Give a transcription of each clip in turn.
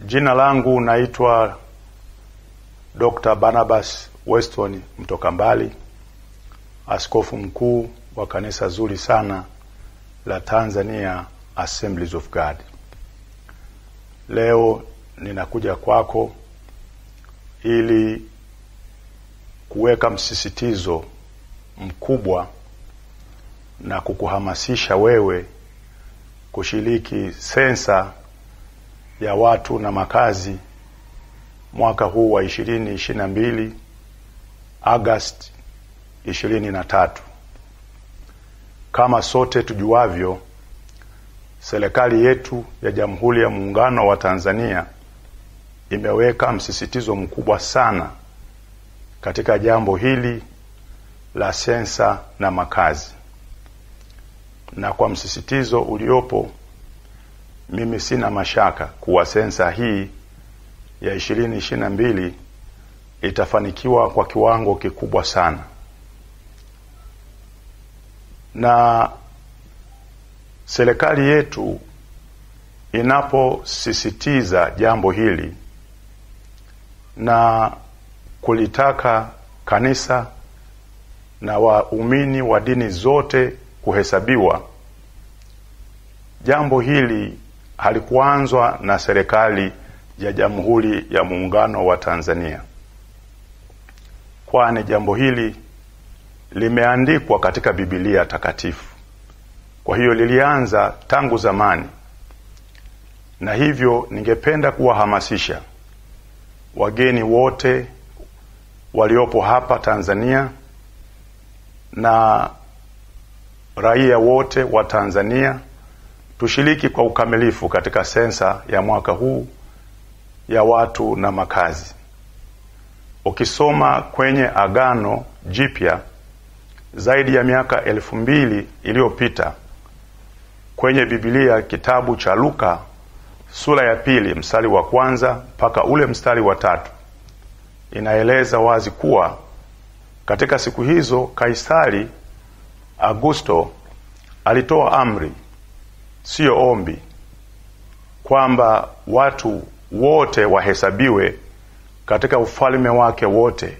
Jina langu naitwa Dr. Barnabas Weston mtoka mbali, askofu mkuu wa kanisa zuri sana la Tanzania Assemblies of God. Leo ninakuja kwako ili kuweka msisitizo mkubwa na kukuhamasisha wewe kushiriki sensa ya watu na makazi mwaka huu wa ishirini ishirini na mbili Agosti ishirini na tatu. Kama sote tujuavyo, serikali yetu ya Jamhuri ya Muungano wa Tanzania imeweka msisitizo mkubwa sana katika jambo hili la sensa na makazi, na kwa msisitizo uliopo, mimi sina mashaka kuwa sensa hii ya ishirini ishirini na mbili itafanikiwa kwa kiwango kikubwa sana, na serikali yetu inaposisitiza jambo hili na kulitaka kanisa na waumini wa dini zote kuhesabiwa, jambo hili halikuanzwa na serikali ya Jamhuri ya Muungano wa Tanzania, kwani jambo hili limeandikwa katika Biblia Takatifu. Kwa hiyo lilianza tangu zamani, na hivyo ningependa kuwahamasisha wageni wote waliopo hapa Tanzania na raia wote wa Tanzania tushiriki kwa ukamilifu katika sensa ya mwaka huu ya watu na makazi. Ukisoma kwenye Agano Jipya zaidi ya miaka elfu mbili iliyopita kwenye Biblia kitabu cha Luka sura ya pili mstari wa kwanza mpaka ule mstari wa tatu inaeleza wazi kuwa katika siku hizo Kaisari Augusto alitoa amri, siyo ombi, kwamba watu wote wahesabiwe katika ufalme wake wote,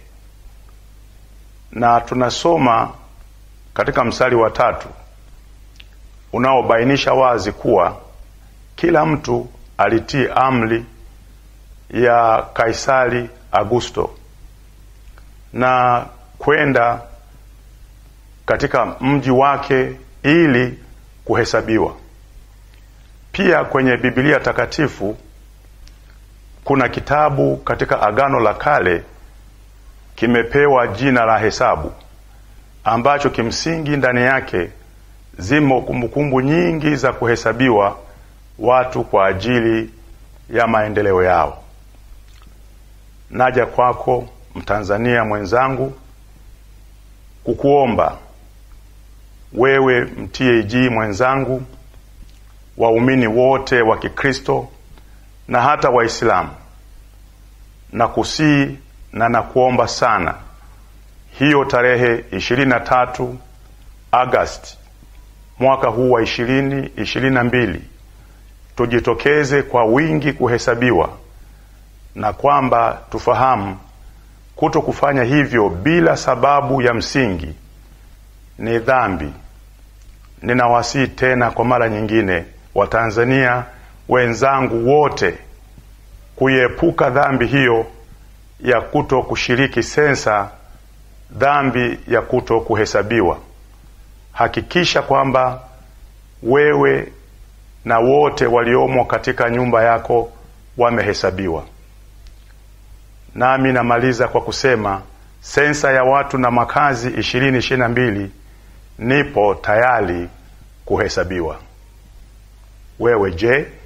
na tunasoma katika mstari wa tatu unaobainisha wazi kuwa kila mtu alitii amri ya Kaisari Augusto na kwenda katika mji wake ili kuhesabiwa. Pia kwenye Biblia Takatifu kuna kitabu katika Agano la Kale kimepewa jina la hesabu, ambacho kimsingi ndani yake zimo kumbukumbu nyingi za kuhesabiwa watu kwa ajili ya maendeleo yao. Naja kwako Mtanzania mwenzangu kukuomba wewe mtag mwenzangu, waumini wote wa Kikristo na hata Waislamu, na kusii na nakuomba sana, hiyo tarehe ishirini na tatu Agosti mwaka huu wa ishirini ishirini na mbili tujitokeze kwa wingi kuhesabiwa, na kwamba tufahamu kuto kufanya hivyo bila sababu ya msingi ni dhambi. Ninawasihi tena kwa mara nyingine Watanzania wenzangu wote kuiepuka dhambi hiyo ya kuto kushiriki sensa, dhambi ya kuto kuhesabiwa. Hakikisha kwamba wewe na wote waliomo katika nyumba yako wamehesabiwa. Nami namaliza kwa kusema sensa ya watu na makazi ishirini ishirini na mbili nipo tayari kuhesabiwa. Wewe je?